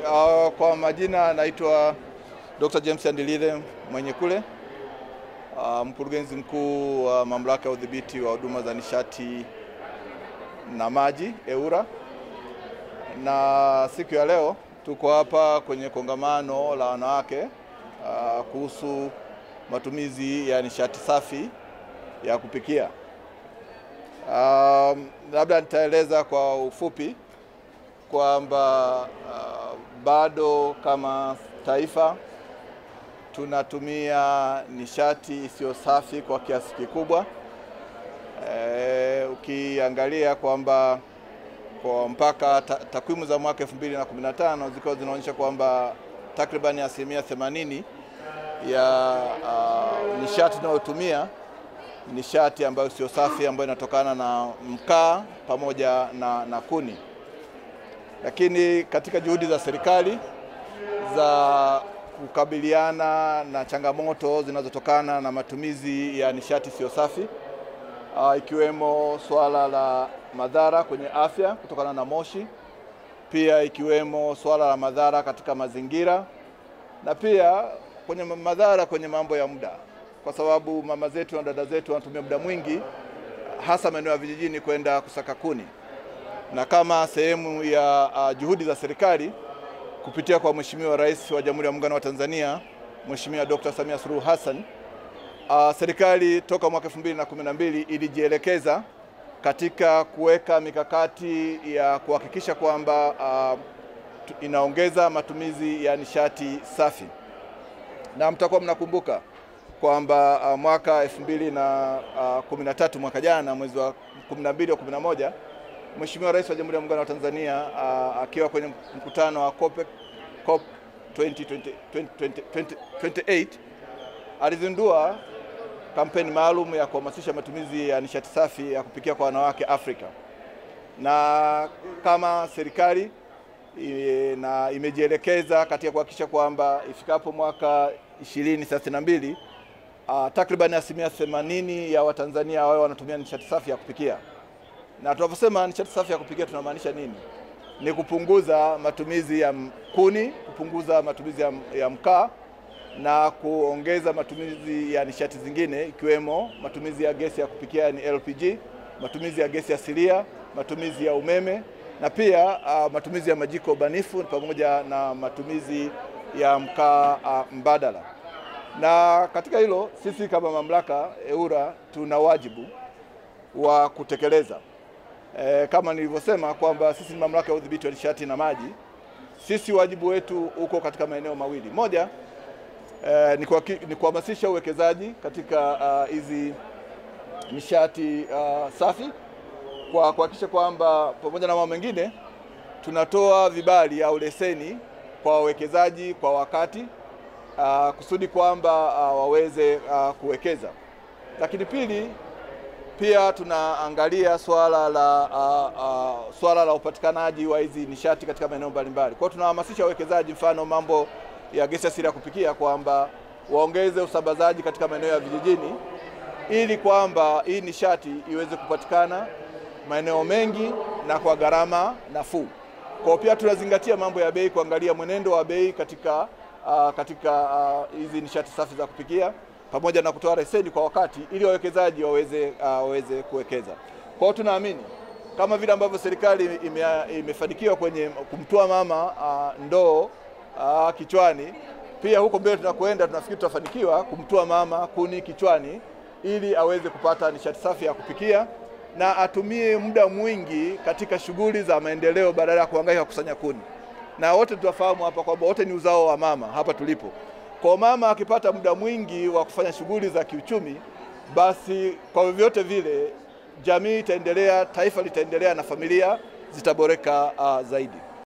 Uh, kwa majina naitwa Dr. James Andilile mwenye kule uh, mkurugenzi mkuu wa mamlaka ya udhibiti wa huduma za nishati na maji EWURA, na siku ya leo tuko hapa kwenye kongamano la wanawake uh, kuhusu matumizi ya nishati safi ya kupikia. Um, labda nitaeleza kwa ufupi kwamba uh, bado kama taifa tunatumia nishati isiyo safi kwa kiasi kikubwa. E, ukiangalia kwamba kwa mpaka ta, takwimu za mwaka 2015 zikiwa zinaonyesha kwamba takribani asilimia 80 ya uh, nishati tunayotumia nishati ambayo sio safi ambayo inatokana na mkaa pamoja na, na kuni. Lakini katika juhudi za serikali za kukabiliana na changamoto zinazotokana na matumizi ya nishati sio safi uh, ikiwemo swala la madhara kwenye afya kutokana na moshi, pia ikiwemo swala la madhara katika mazingira na pia kwenye madhara kwenye mambo ya muda, kwa sababu mama zetu na dada zetu wanatumia muda mwingi hasa maeneo ya vijijini kwenda kusaka kuni, na kama sehemu ya uh, juhudi za serikali kupitia kwa Mheshimiwa Rais wa Jamhuri ya Muungano wa Tanzania Mheshimiwa Dr. Samia Suluhu Hassan, uh, serikali toka mwaka 2012 ilijielekeza katika kuweka mikakati ya kuhakikisha kwamba uh, inaongeza matumizi ya nishati safi, na mtakuwa mnakumbuka kwamba uh, mwaka 2013 uh, mwaka jana mwezi wa 12 au 11 Mheshimiwa Rais wa Jamhuri ya Muungano wa Tanzania uh, akiwa kwenye mkutano wa COP, COP 2020, 2020, 2028 alizindua kampeni maalum ya kuhamasisha matumizi ya nishati safi ya kupikia kwa wanawake Afrika, na kama serikali e, na imejielekeza katika kuhakikisha kwamba ifikapo mwaka 2032 uh, takriban asilimia 80 ya Watanzania wao wanatumia nishati safi ya kupikia na tunaposema nishati safi ya kupikia tunamaanisha nini? Ni kupunguza matumizi ya kuni, kupunguza matumizi ya, ya mkaa na kuongeza matumizi ya nishati zingine ikiwemo matumizi ya gesi ya kupikia ni LPG, matumizi ya gesi asilia, matumizi ya umeme na pia uh, matumizi ya majiko banifu pamoja na matumizi ya mkaa uh, mbadala. Na katika hilo sisi kama mamlaka EWURA tuna wajibu wa kutekeleza E, kama nilivyosema kwamba sisi ni mamlaka ya udhibiti wa nishati na maji. Sisi wajibu wetu uko katika maeneo mawili. Moja e, ni kuhamasisha uwekezaji katika hizi uh, nishati uh, safi kwa kuhakikisha kwamba pamoja na mambo mengine tunatoa vibali au leseni kwa wawekezaji kwa wakati uh, kusudi kwamba uh, waweze uh, kuwekeza. Lakini pili pia tunaangalia swala la uh, uh, swala la upatikanaji wa hizi nishati katika maeneo mbalimbali. Kwa hiyo tunahamasisha wawekezaji, mfano mambo ya gesi asili ya kupikia, kwamba waongeze usambazaji katika maeneo ya vijijini ili kwamba hii nishati iweze kupatikana maeneo mengi na kwa gharama nafuu. Kwa hiyo pia tunazingatia mambo ya bei, kuangalia mwenendo wa bei katika uh, katika hizi uh, nishati safi za kupikia pamoja na kutoa leseni kwa wakati ili wawekezaji waweze uh, waweze kuwekeza. Kwa hiyo tunaamini kama vile ambavyo serikali ime, imefanikiwa kwenye kumtoa mama uh, ndoo uh, kichwani, pia huko mbele tunakwenda, tunafikiri tutafanikiwa kumtoa mama kuni kichwani ili aweze kupata nishati safi ya kupikia na atumie muda mwingi katika shughuli za maendeleo badala ya kuhangaika kukusanya kuni. Na wote tutafahamu hapa kwamba wote ni uzao wa mama hapa tulipo. Kwa mama akipata muda mwingi wa kufanya shughuli za kiuchumi, basi kwa vyovyote vile jamii itaendelea, taifa litaendelea na familia zitaboreka uh, zaidi.